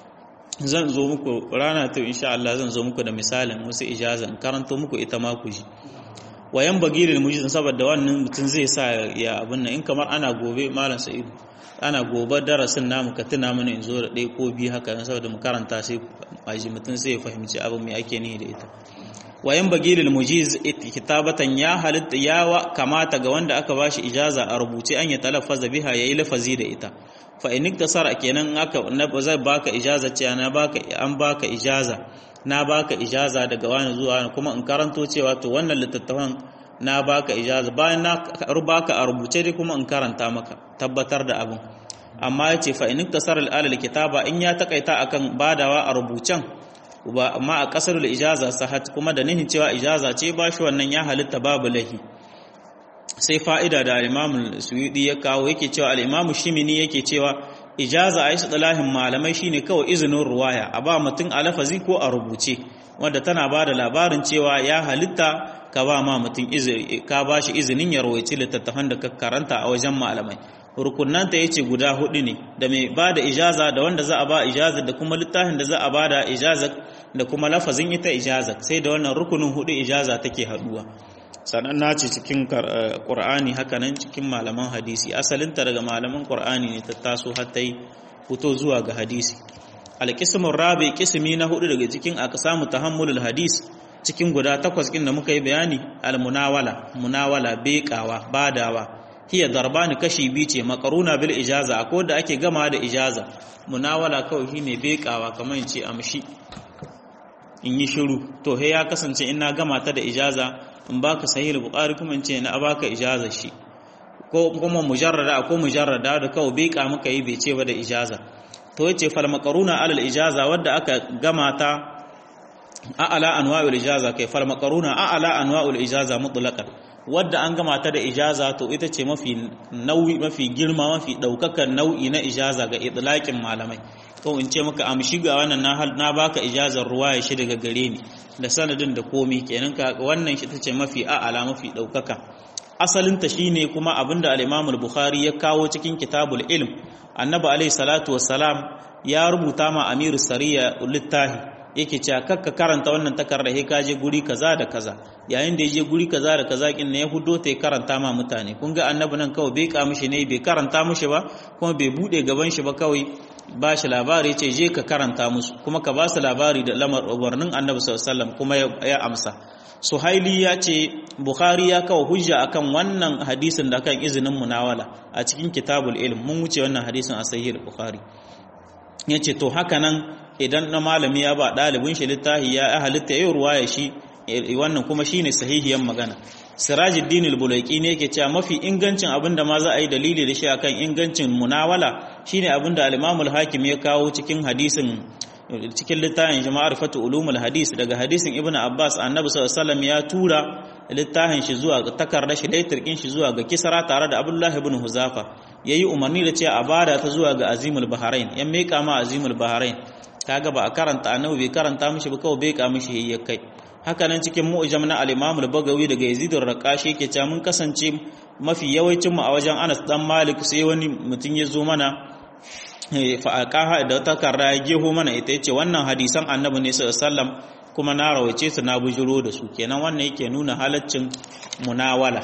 zan zo muku rana ta insha Allah zan zo muku da misalin wasu ijazan karanto muku ita ma ku ji wayan bagilil mujiz saboda wannan mutum zai sa ya abin nan in kamar ana gobe malam sa'id ana gobe darasin namu ka tuna mana in zo da ɗaya ko biyu haka saboda mu karanta sai aji mutum sai ya fahimci abin me ake nihi da ita wayan bagilil mujiz kitabatan ya halitta ya kamata ga wanda aka bashi ijaza a rubuce an ya talaffaza biha yayi lafazi da ita fa in iktasara kenan aka na zai baka ijaza ce na baka an baka ijaza na baka ijaza daga wani zuwa wani kuma in karanto cewa to wannan littattafan na baka ijaza bayan na baka a rubuce dai kuma in karanta maka tabbatar da abin amma yace fa in iktasara al kitaba in ya takaita akan badawa a rubucen ba amma a kasar ijaza sahat kuma da nihin cewa ijaza ce ba shi wannan ya halitta babu lahi sai fa'ida da al'imamun suyudi ya kawo yake cewa al'imamun shimini yake cewa ijaza a yi lahin malamai shine kawai izinin ruwaya a ba mutum a lafazi ko a rubuce wadda tana ba da labarin cewa ya halitta ka ba ma mutum ka ba shi izinin ya rawaici littattafan da ka karanta a wajen malamai rukunanta ya ce guda hudu ne da mai ba da ijaza da wanda za a ba ijaza da kuma littafin da za a ba da ijaza da kuma lafazin ita ijaza sai da wannan rukunin hudu ijaza take haduwa sannan na ce cikin ƙur'ani hakanan cikin malaman hadisi asalinta daga malaman ƙur'ani ne ta taso har ta yi fito zuwa ga hadisi alƙismin rabi ƙismi na hudu daga cikin aka samu tahammulul hadis cikin guda takwas ɗin da muka yi bayani almunawala munawala beƙawa badawa hiya darbani kashi biyu ce makaruna bil ijaza akwai da ake gama da ijaza munawala kawai shine beƙawa kamar in ce amshi in yi shiru to he ya kasance in na gama ta da ijaza in baka sahih bukhari kuma in ce na baka ijaza shi ko kuma mujarrada ko mujarrada da kawai bai ka muka yi bai ce ba da ijaza to yace fal makaruna alal ijaza wadda aka gama ta a'ala anwa'ul ijaza kai fal makaruna a'ala anwa'ul ijaza mutlaqan wadda an gama ta da ijaza to ita ce mafi nauyi mafi girma mafi daukakan nau'i na ijaza ga idlaqin malamai ko in ce maka amshi ga wannan na na baka ijazar ruwaya shi daga gare ni da sanadin da komi kenan ka wannan shi tace mafi a'ala mafi daukaka asalin ta shine kuma abinda al-Imam al-Bukhari ya kawo cikin kitabul ilm annabi alayhi salatu wassalam ya rubuta ma amiru sariya littahi yake cewa kakka karanta wannan takarda he kaje guri kaza da kaza yayin da yaje guri kaza da kaza kin ne ya hudo ta karanta ma mutane kun ga annabi nan kawai bai ka mishi ne bai karanta mishi ba kuma bai bude gaban shi ba kawai ba shi labari ce je ka karanta musu kuma ka ba su labari da lamar umarnin annabi sallallahu kuma ya amsa suhaili ya ce bukhari ya kawo hujja akan wannan hadisin da kan izinin munawala a cikin kitabul ilm mun wuce wannan hadisin a sahih bukhari ya ce to haka nan idan na malami ya ba ɗalibin shi littafi ya halitta yau ruwa ya shi wannan kuma shine sahihiyan magana sirajuddin al-bulaiki ne yake cewa mafi ingancin abin da ma za a yi dalili da shi akan ingancin munawala shine abin da al-imam al-hakim ya kawo cikin hadisin cikin littafin jama'ar fatu ulumul hadis daga hadisin ibnu abbas annabi sallallahu alaihi ya tura littafin shi zuwa takardar shi laitirkin shi zuwa ga kisra tare da abdullahi ibn huzafa yayi umarni da cewa a bada ta zuwa ga azimul bahrain ya meka ma azimul bahrain kaga ba a karanta annabi bai karanta mishi ba kawai bai ka mishi ya kai haka nan cikin mu'jam na al-imam al-bagawi daga yazid ar-raqashi yake cewa mun kasance mafi yawancin mu a wajen Anas dan Malik sai wani mutum ya zo mana fa'aqaha da takarda ya geho mana ita yace wannan hadisan annabi ne sallallahu alaihi wasallam kuma na rawace su na bujiro da su kenan wannan yake nuna halaccin munawala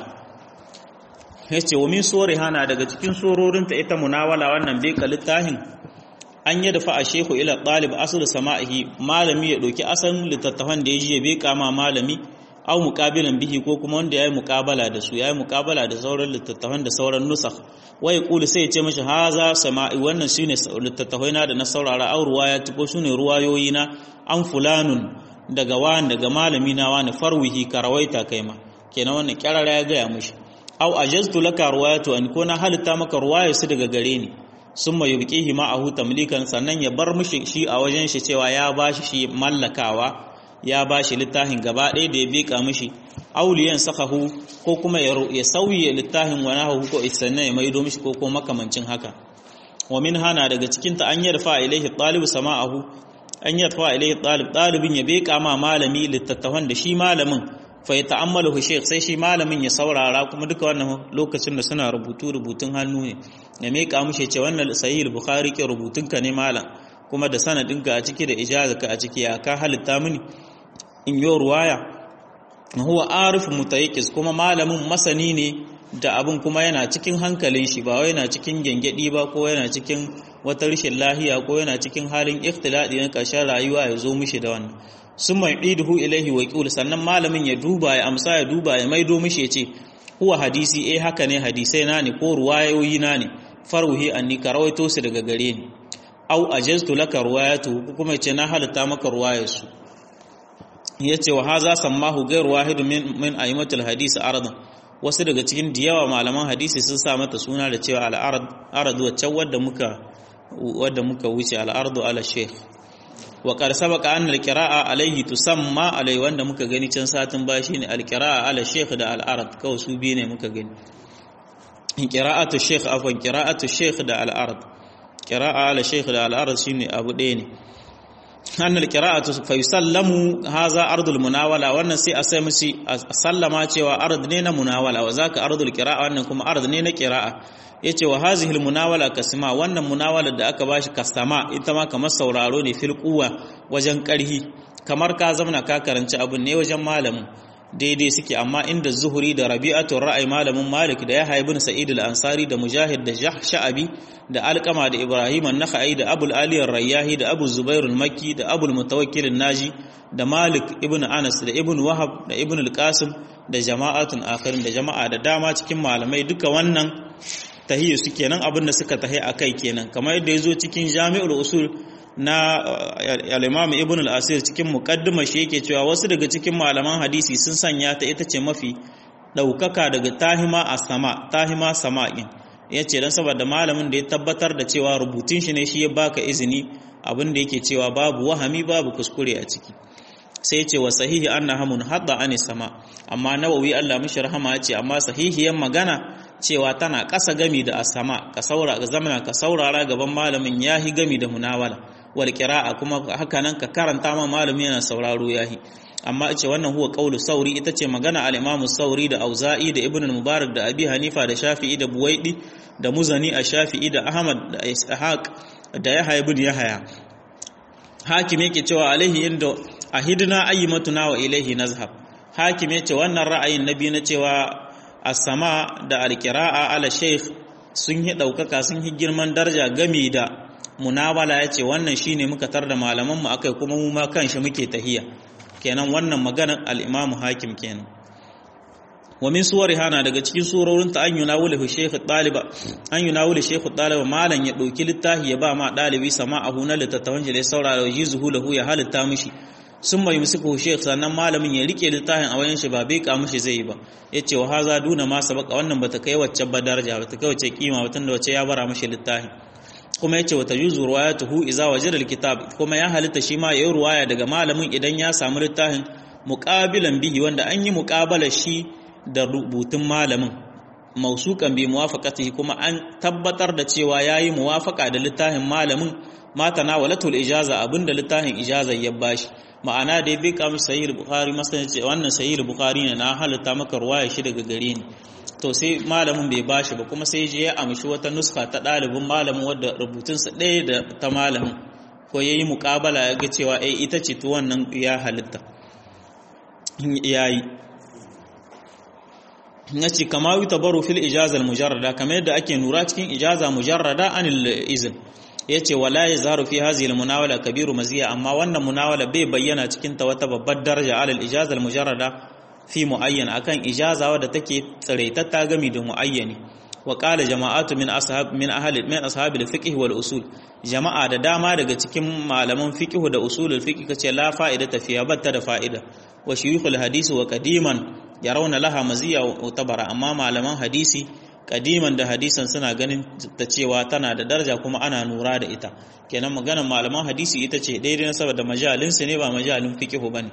yace wa min hana daga cikin sororinta ita munawala wannan bai littafin an yi dafa a shehu ila ɗalib asir sama'ihi malami ya ɗauki asalin littattafan da ya ji ya bai kama malami au muƙabilan bihi ko kuma wanda ya yi muƙabala da su ya yi muƙabala da sauran littattafan da sauran nusa wai kulu sai ya ce mashi haza sama'i wannan shine littattafai na da na saurara au ruwaya ko su ne ruwayoyi na an fulanun daga wani daga malami na wani farwihi ka rawaita kai ma kenan wannan kyarara ya gaya mashi au ajaztu laka ruwayatu an ko na halitta maka ruwaya su daga gare ni sun mai yubkihi ma'ahu tamlikan sannan ya bar mishi shi a wajen shi cewa ya bashi shi mallakawa ya bashi littafin gaba ɗaya da ya beka mishi auliyan sakahu ko kuma ya sauye littafin wani hahu ko sannan ya maido mishi ko ko makamancin haka wa min hana daga cikin ta an yarfa ilaihi talibu sama'ahu an yarfa ilaihi talib talibin ya beka ma malami littattafan da shi malamin fa ya ta'ammalu shaykh sai shi malamin ya saurara kuma duka wannan lokacin da suna rubutu rubutun hannu ne ya meka mushe ce wannan sahih bukhari ke rubutun ka ne malam kuma da sanadin ka a ciki da ijazaka a ciki ya ka halitta mini in yo ruwaya huwa arif mutayyis kuma malamin masani ne da abin kuma yana cikin hankalin shi ba wai yana cikin gengedi ba ko yana cikin wata rashin lahiya ko yana cikin halin ikhtiladi na ƙarshen rayuwa ya zo mishi da wannan sun mai ɗiduhu ilaihi wa ƙul sannan malamin ya duba ya amsa ya duba ya maido mishi ya ce huwa hadisi eh haka ne hadisai na ne ko ruwayoyi na ne farwuhi anni ka rawaito su daga gare ni au ajaztu laka ruwayatu kuma ya ce na halitta maka ruwayarsu ya ce wa haza sammahu gairu wahidu min min aimatul hadisi aradan wasu daga cikin diyawa malaman hadisi sun sa mata suna da cewa al'arad arad wacce wadda muka wadda muka wuce al'ardu ala sheikh wa qad sabaqa anna al-qira'a alayhi tusamma alai wanda muka gani can satin ba shine al-qira'a ala sheikh da al-arad kawai su biye ne muka gani qira'atu sheikh afwan qira'atu sheikh da al-arad qira'a ala sheikh da al-arad shine abu ɗaya ne anna al-qira'atu fa yusallamu hadha ardul munawala wannan sai a sai mushi sallama cewa ard ne na munawala wa zaka ardul qira'a wannan kuma ard ne na qira'a yace wa hazihi almunawala kasma wannan munawala da aka bashi kasama ita ma kamar sauraro ne fil quwa wajen karhi kamar ka zamna ka karanci abun ne wajen malamin daidai suke amma inda zuhuri da rabi'atul ra'ayi malamin malik da yahya ibn sa'id al-ansari da mujahid da sha'abi da alqama da ibrahim an-nakhai da abul ali ar-rayyahi da abu zubair al-makki da abul mutawakkil an-naji da malik ibn anas da ibn wahab da ibn al-qasim da jama'atun akharin da jama'a da dama cikin malamai duka wannan tahiyya su kenan abin da suka tahi a kai kenan kamar yadda ya zo cikin jami'ul usul na al-imam ibn al-asir cikin muqaddima shi yake cewa wasu daga cikin malaman hadisi sun sanya ta ita ce mafi daukaka daga tahima a sama tahima sama'in yace dan saboda malamin da ya tabbatar da cewa rubutun shi ne shi ya baka izini abin da yake cewa babu wahami babu kuskure a ciki sai ce wa sahihi annaha munhadda ani sama amma nawawi Allah mishi rahama yace amma sahihiyan magana cewa tana ƙasa gami da asama ka saura ga zamana ka saurara gaban malamin yahi gami da munawala wal qira'a kuma haka nan ka karanta ma malami yana sauraro yahi amma ce wannan huwa qaulu sauri ita ce magana al-imam sauri da auza'i da ibn mubarak da abi hanifa da shafi'i da buwaidi da muzani a shafi'i da ahmad da ishaq da yahya ibn yahya hakim yake cewa alaihi inda ahidna ayyimatuna wa ilaihi nazhab hakim yace wannan ra'ayin nabi na cewa as-sama da al-qira'a ala shaykh sun yi daukaka sun yi girman daraja gami da munawala yace wannan shine muka tar da malaman mu akai kuma mu ma kanshi muke tahiya kenan wannan maganar al-Imam Hakim kenan wa min suwariha na daga cikin surorin ta an yunawulu shaykh taliba an yunawulu shaykh taliba malan ya dauki littafi ya ba ma dalibi sama'ahu na littattafan shi da saurara jizuhu lahu ya halitta mishi sun mai musuku shaykh sannan malamin ya rike littafin a wayan shi ba bai ka mishi zai ba yace wa haza duna ma sabaka wannan bata kai wacce ba daraja bata kai wacce kima ba tunda wacce ya bara mishi littafin kuma yace wata yuzu ruwayatuhu idza wajada alkitab kuma ya halitta shi ma yayi ruwaya daga malamin idan ya samu littafin muqabilan bihi wanda an yi muqabala shi da rubutun malamin mausukan bi muwafaqatihi kuma an tabbatar da cewa yayi muwafaqa da littafin malamin mata na walatul ijaza abinda littafin ijaza ya bashi ma'ana da ya bika mu sahih bukhari masalan ce wannan sahih bukhari ne na halitta maka ruwaya shi daga gare ni to sai malamin bai bashi ba kuma sai je ya amshi wata nuska ta dalibin malamin wadda rubutunsa ɗaya da ta malamin ko yayi muqabala ya ga cewa eh ita ce to wannan ya halitta yayi ya ce kama yi tabaru fil ijazal mujarrada kamar yadda ake nura cikin ijaza mujarrada anil izin ya ce wala ya zaharu fi hazil munawala kabiru maziya amma wannan munawala bai bayyana cikin ta wata babbar daraja alal ijazal mujarrada fi muayyan akan ijaza wadda take tsiraitatta gami da muayyani wa qala jama'atu min ashab min ahli min ashabil fiqh wal usul jama'a da dama daga cikin malaman fiqh da usulul fiqh kace la fa'ida tafiya batta da fa'ida wa shuyukhul hadisi wa qadiman yarawna laha maziya wa tabara amma malaman hadisi kadiman da hadisan suna ganin ta cewa tana da daraja kuma ana nura da ita kenan maganar malaman hadisi ita ce daidai na saboda majalin su ne ba majalin fiqhu bane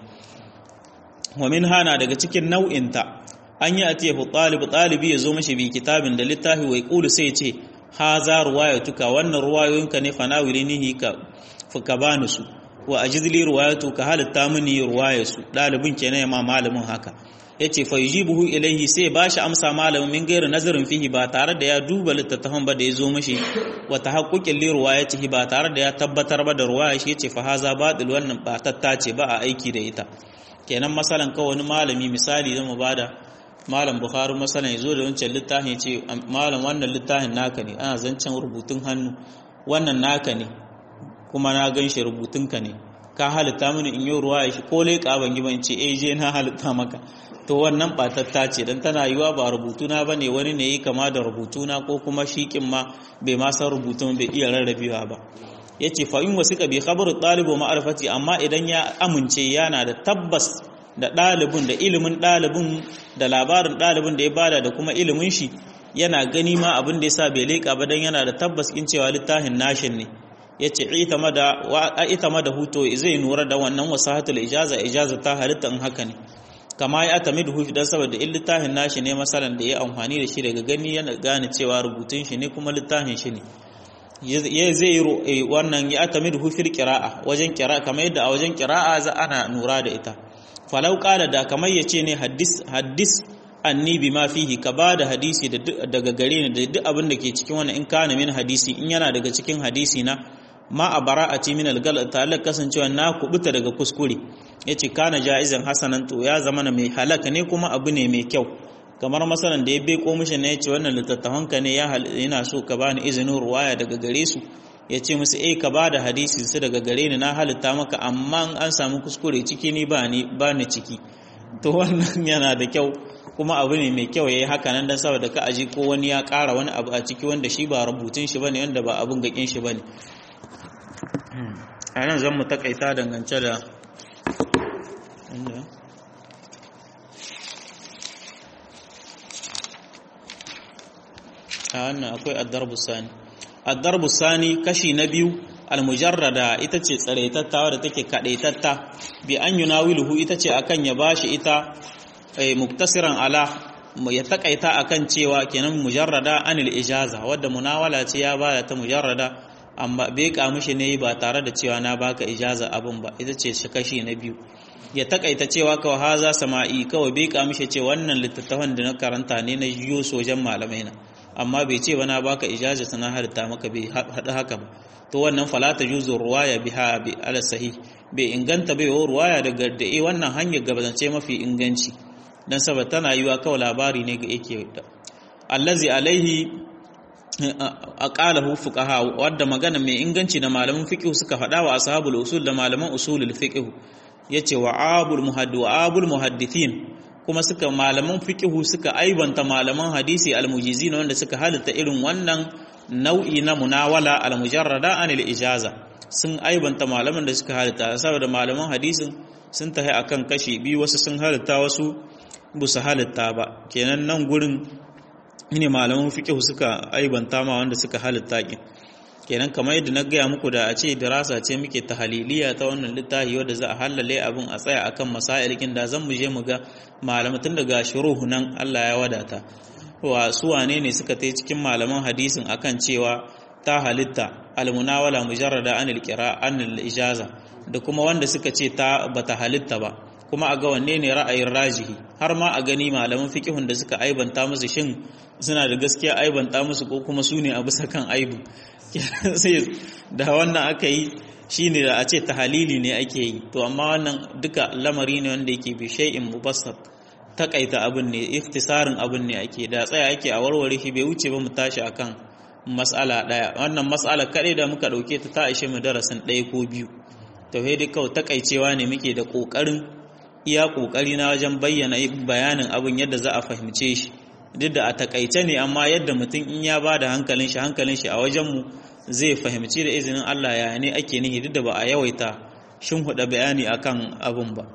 wa min hana daga cikin nau'in ta an yi atiyahu talib talibi yazo mashi bi kitabin da littafi wai qulu sai ce haza ruwayatuka wannan ruwayoyinka ne fanawilinihi ka fuka bani su wa ajizli ruwayatu ka halitta mini ruwayarsu dalibin kenan ma malamin haka yace fa yujibuhu ilayhi sai bashi amsa malamin min gairu nazarin fihi ba tare da ya duba littattafan ba da yazo mishi wa tahaqquqin li ruwayatihi ba tare da ya tabbatar ba da ruwaya shi yace fa haza batil wannan ba tattace ba a aiki da ita kenan masalan ka wani malami misali zan mu bada malam bukhari masalan yazo da wancan littafin yace malam wannan littafin naka ne ana zancen rubutun hannu wannan naka ne kuma na gan shi rubutunka ne ka halitta mini in yi ruwa shi ko leƙa ban yi ban ce eh je na halitta maka to wannan batatta ce dan tana yiwa ba rubutuna ba ne wani ne yi kama da rubutuna ko kuma shiƙin ma bai ma san rubutun bai iya rarrabewa ba ya ce fa in wasiƙa bi khabaru ɗalibu ma'arfati amma idan ya amince yana da tabbas da ɗalibin da ilimin ɗalibin da labarin ɗalibin da ya bada da kuma ilimin shi yana gani ma abin da ya sa bai leƙa ba dan yana da tabbas in cewa littafin nashin ne ya ce ita ma da huto zai nura da wannan wasahatul ijaza ijaza ta halitta in haka ne kama ya tami da hufi don saboda in littafin nashi ne masalan da ya amfani da shi daga gani yana gane cewa rubutun shi ne kuma littafin shi ne ya zai yi wannan ya tami da hufir kira'a wajen kira'a kamar yadda a wajen kira'a za ana nura da ita falau kala da kamar ya ce ne haddis anni bi ma fihi ka ba da hadisi daga gare ni da duk abin da ke cikin wannan in kana min hadisi in yana daga cikin hadisi na ma a bara'ati min al-gal ta'ala kasancewa na kubuta daga kuskure yace kana jaizan hasanan to ya zama mai halaka ne kuma abu ne mai kyau kamar masalan da ya beko mishi ne yace wannan littattafan ka ne ya yana so ka bani izinin ruwaya daga gare su yace musu eh ka bada hadisi su daga gare ni na halitta maka amma an samu kuskure ciki ni ba ni ba ni ciki to wannan yana da kyau kuma abu ne mai kyau yayi haka nan dan saboda ka aji ko wani ya ƙara wani abu a ciki wanda shi ba rubutun shi bane wanda ba abun gakin shi bane a nan zan mu takaita dangance da a wannan akwai addarbu sani addarbu sani kashi na biyu almujarrada ita ce tsaraitatta wadda take kadaitatta bi an yunawiluhu ita ce akan ya bashi ita muktasiran ala ya takaita akan cewa kenan mujarrada anil ijaza wadda munawala ce ya bada ta mujarrada amma bai mishi ne ba tare da cewa na baka ijaza abin ba ita ce shi kashi na biyu ya takaita cewa kawai haza sama'i kawai bai mishi ce wannan littattafan da na karanta ne na yiwo sojan malamai na amma bai ce ba na baka ijaza sana halitta maka bai haɗu haka ba to wannan falata juzu ruwaya biha bi ala sahih bai inganta bai ruwaya daga da eh wannan hanyar gabazance mafi inganci dan saboda tana yiwa kawai labari ne ga yake da allazi alaihi aqalahu fuqaha wadda magana mai inganci da malaman fiqh suka faɗa wa ashabul usul da malaman usulul fiqh yace wa abul muhaddi wa abul muhaddithin kuma suka malaman fiqh suka aibanta malaman hadisi almujizin wanda suka halitta irin wannan nau'i na munawala almujarrada anil ijaza sun aibanta malaman da suka halitta saboda malaman hadisin sun tahi akan kashi biyu wasu sun halitta wasu busu halitta ba kenan nan gurin ne malaman fiqh suka aibanta ma wanda suka halitta kin kenan kamar yadda na gaya muku da a ce dirasa ce muke tahaliliya ta wannan littafi wanda za a halale abin a tsaya akan masailikin da zan mu je mu ga malaman tun daga shuruhu nan Allah ya wadata wa su wane ne suka tai cikin malaman hadisin akan cewa ta halitta almunawala mujarrada anil qira anil ijaza da kuma wanda suka ce ta bata halitta ba kuma a ga wanne ne ra'ayin rajihi har ma a gani malaman fiqihun da suka aibanta musu shin suna da gaskiya aibanta musu ko kuma su ne a bisa kan aibin sai da wannan aka yi shine da a ce tahalili ne ake yi to amma wannan duka lamari ne wanda yake bi shay'in mubassat takaita abin ne iftisarin abin ne ake da tsaya ake a warware shi bai wuce ba mu tashi akan mas'ala daya wannan mas'ala kadai da muka dauke ta ta ishe mu darasin daya ko biyu to sai dai kawai takaicewa ne muke da kokarin iya kokari na wajen bayyana bayanin abin yadda za a fahimce shi duk da a takaice ne amma yadda mutum in ya bada hankalin shi hankalin shi a wajen mu zai fahimci da izinin Allah ya ne ake nihi duk da ba a yawaita shin huda bayani akan abin ba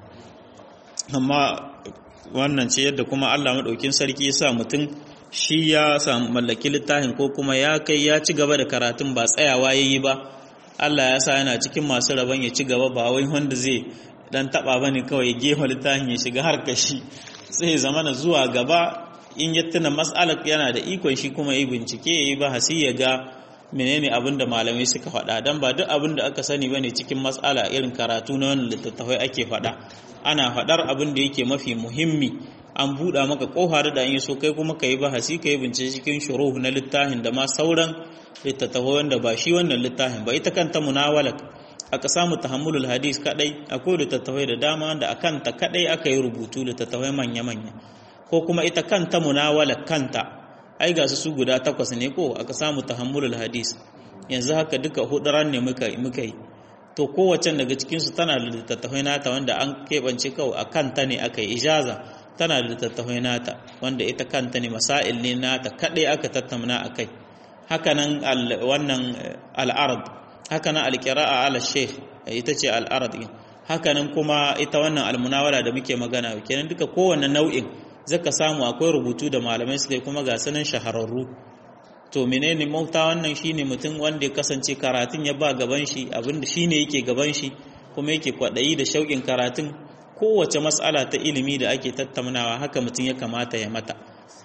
amma wannan ce yadda kuma Allah maɗaukin sarki ya sa mutum shi ya samu mallaki littafin ko kuma ya kai ya ci gaba da karatun ba tsayawa ya yi ba Allah ya sa yana cikin masu rabon ya ci gaba ba wai wanda zai dan taba bane kawai gefa littafin ya shiga har kashi sai zama na zuwa gaba in ya tuna mas'alar yana da ikon shi kuma yi bincike ya yi bahasi ya ga menene abin da malamai suka faɗa don ba duk abin da aka sani bane cikin mas'ala irin karatu na wannan littattafai ake faɗa ana faɗar abin da yake mafi muhimmi an buɗa maka ƙofa da an yi so kai kuma ka yi bahasi ka yi bincike cikin shuruh na littafin da ma sauran littattafai wanda ba shi wannan littafin ba ita kanta munawala aka samu tahammulul hadis kadai akwai littattafai da dama wanda a kanta kadai aka yi rubutu littattafai manya-manya ko kuma ita kanta munawala kanta ai ga su guda takwas ne ko aka samu tahammulul hadis yanzu haka duka huduran ne muka yi to kowace daga cikinsu tana da littattafai nata wanda an keɓance kawai a kanta ne aka yi ijaza tana da littattafai nata wanda ita kanta ne masail ne nata kaɗai aka tattauna a kai hakanan wannan al'arad hakanan alƙira'a ala sheikh ita ce al'arad hakanan kuma ita wannan almunawala da muke magana kenan duka kowane nau'in zaka samu akwai rubutu da malamai suka yi kuma ga sanan shahararru to menene mauta wannan shine mutum wanda ya kasance karatun ya ba gaban shi abinda shine yake gaban shi kuma yake kwadayi da shauƙin karatun kowace mas'ala ta ilimi da ake tattaunawa haka mutum ya kamata ya mata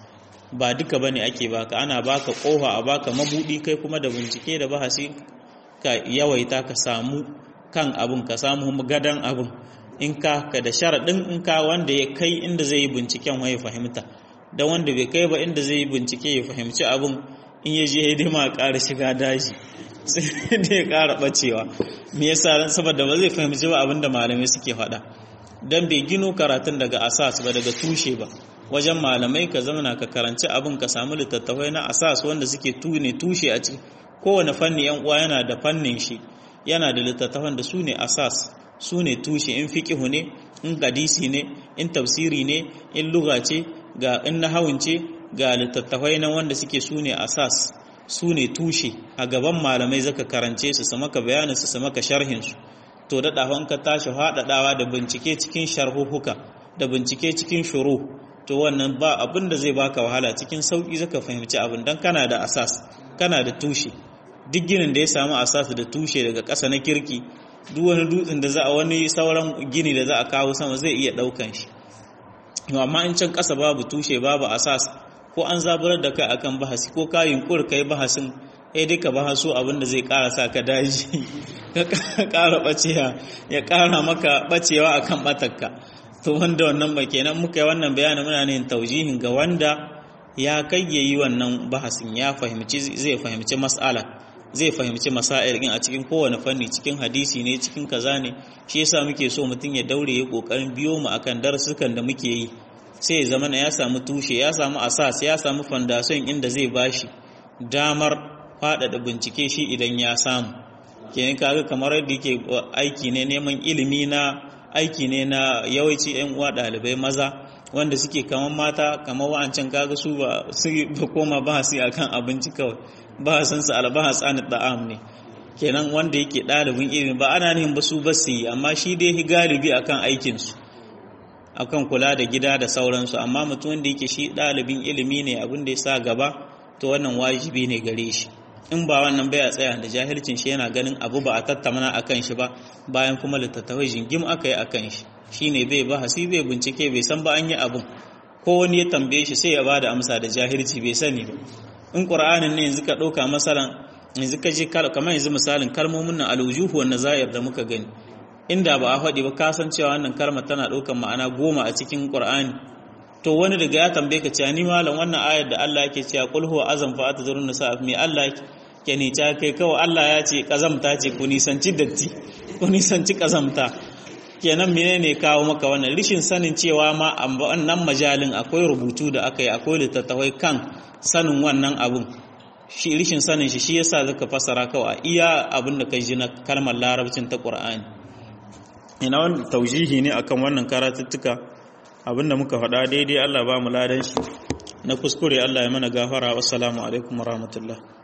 ba duka bane ake baka ana baka kofa a baka mabudi kai kuma da bincike da bahasi ka yawaita ka samu kan abun ka samu gadan abun in ka ka da sharaɗin in ka wanda ya kai inda zai yi binciken wa ya fahimta don wanda bai kai ba inda zai yi bincike ya fahimci abun in ya je hidima a ƙara shiga daji sai da ya ƙara ɓacewa me yasa ran saboda ba zai fahimci ba abin da malamai suke faɗa don bai gino karatun daga asas ba daga tushe ba wajen malamai ka zamana ka karanci abin ka samu littattafai na asas wanda suke tune tushe a ciki kowane fanni yan uwa yana da fannin shi yana da littattafan da su ne asas su ne tushe in fiqihu ne in hadisi ne in tafsiri ne in lugha ce ga in nahawun ce ga littattafai na wanda suke su ne asas su ne tushe a gaban malamai zaka karance su su maka bayanin su su maka sharhin su to daɗawan ka tashi haɗaɗawa da bincike cikin sharhuhuka da bincike cikin shuru to wannan ba abin da zai baka wahala cikin sauƙi zaka fahimci abin dan kana da asas kana da tushe duk ginin da ya samu asas da tushe daga ƙasa na kirki duk wani dutsen da za a wani sauran gini da za a kawo sama zai iya ɗaukan shi amma in can ƙasa babu tushe babu asas ko an zaburar da kai akan bahasi ko ka yunkur kai bahasin eh duka bahaso abin da zai ƙara sa ka daji ka ƙara bacewa ya ƙara maka bacewa akan batakka to wanda wannan ba kenan muka yi wannan bayanin muna ne taujihin ga wanda ya kai yayi wannan bahasin ya fahimci zai fahimci mas'ala zai fahimci masail din a cikin kowane fanni cikin hadisi ne cikin kaza ne shi yasa muke so mutum ya daure ya kokarin biyo mu akan darasukan da muke yi sai ya zama ya samu tushe ya samu asas ya samu foundation inda zai bashi damar faɗaɗa bincike shi idan ya samu kenan kaga kamar yadda yake aiki ne neman ilimi na aiki ne na yawanci yan uwa ɗalibai maza wanda suke kaman mata kamar wa'ancan kaga su ba su koma ba su akan abinci kawai ba san su albahas an da'am ne kenan wanda yake ɗalibin ilimi ba ana nihin ba su ba su yi amma shi dai galibi akan aikin su akan kula da gida da sauransu amma mutum wanda yake shi ɗalibin ilimi ne abin da ya sa gaba to wannan wajibi ne gare shi in ba wannan bai a tsaya da jahilcin shi yana ganin abu ba a tattamana akan shi ba bayan kuma littattafai jingim aka yi akan shi shine bai bahasi bai bincike bai san ba an yi abun ko wani ya tambaye shi sai ya bada amsa da jahilci bai sani ba in qur'anin ne yanzu ka dauka masalan yanzu ka je kamar yanzu misalin kalmomin nan alwujuhu wan nazair da muka gani inda ba a faɗi ba ka san cewa wannan kalmar tana ɗaukar ma'ana goma a cikin qur'ani to wani daga ya tambaye ka cewa ni malam wannan ayar da Allah yake cewa qul huwa azam fa atazurun nisa me Allah ke ni ta kai kawai Allah ya ce kazamta ce ku nisanci datti ku nisanci kazamta kenan menene kawo maka wannan rishin sanin cewa ma a wannan majalin akwai rubutu da aka yi akwai littattafai kan sanin wannan abun shi rishin sanin shi shi yasa zaka fassara kawai iya abin da kai ji na kalmar larabcin ta Qur'ani ina wannan taujihi ne akan wannan karatuttuka abinda muka faɗa daidai Allah ba mu ladan shi na kuskure Allah ya mana gafara wassalamu alaikum warahmatullahi